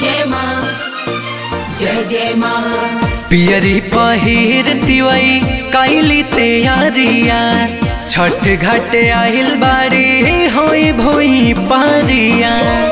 जय माँ जय जय माँ पियरी पहिर तिवई कैली तैयारिया छठ घाट आहिल बाड़ी होई भोई पारिया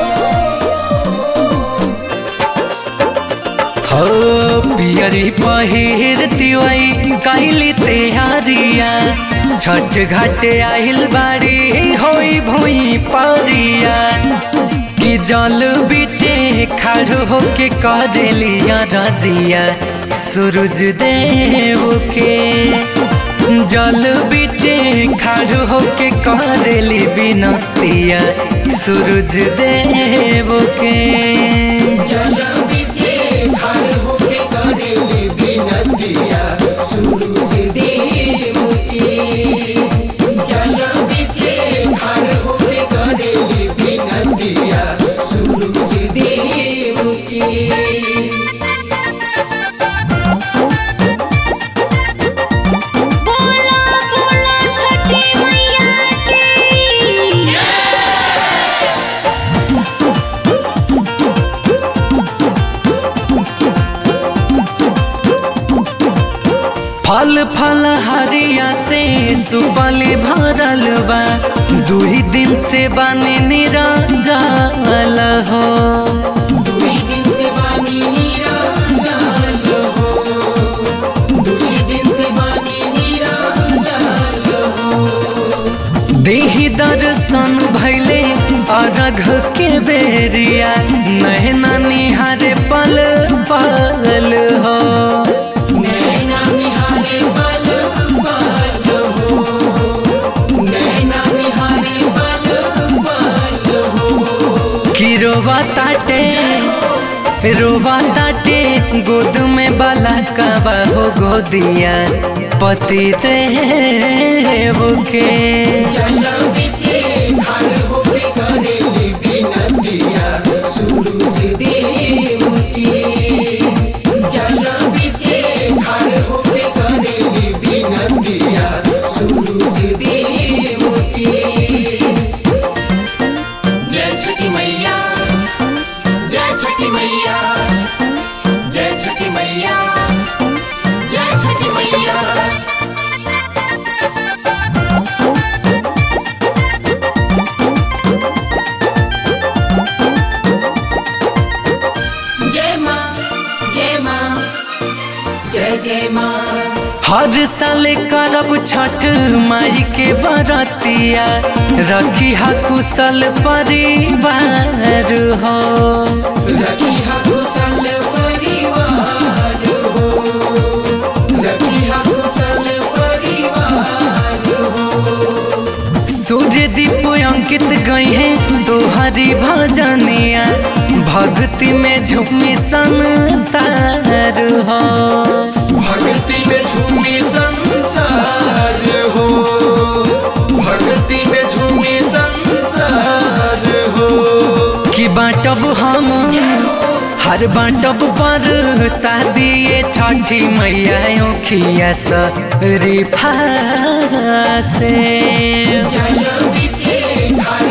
हो पियरी पहिर तिवई कैली तैयारिया छठ घाट आहिल बाड़ी होई भोई पारिया कि जल बीचे खड़ होके करेलिया रजिया सूरज देव के जल बीचे खड़ होके करेली बिनतिया सूरज देव के जल बिचे खड़ होके करेली बिनतिया सूरज देव के जल बिचे खड़ होके करेली बिनतिया सूरज देव के बोला बोला छठी मैया की फल फल हरिया से सुबली भरल बा दुही दिन से बने निरंजल हो दुई दिन से बानी निरंजन हो दुई दिन से बानी निरंजन हो देही दर्शन भैले अरघ के बेरिया नहना निहारे पल पल हो नैना निहारे बल बल हो नैना निहारे बल बल हो कि रोवा ताटे रोवा ताटे गोद में बाला कबा हो गोदिया पति देव के चल बिचे खड़ होके करेली बिनतिया सूरज देव के जल बिचे खड़ होके करेली बिनतिया सूरज देव के जय छठी मैया जय छठी मैया जय छठी मैया जय छठी मैया जय माँ जय माँ जय जय माँ हर साल करब छठ माई के बरतिया रखी हा कुशल परिवार हो रखी हा कुशल परिवार हो रखी हा कुशल परिवार हो सूर्य दीप अंकित गई है तोहरी भजनिया भक्ति में झूमी संसार हो भक्ति में झूमी संसार हो भक्ति में झूमी संसार हो कि बाटब हम हर बाटब पर शादी छठी मैया ओखिया से जल बिछे खड़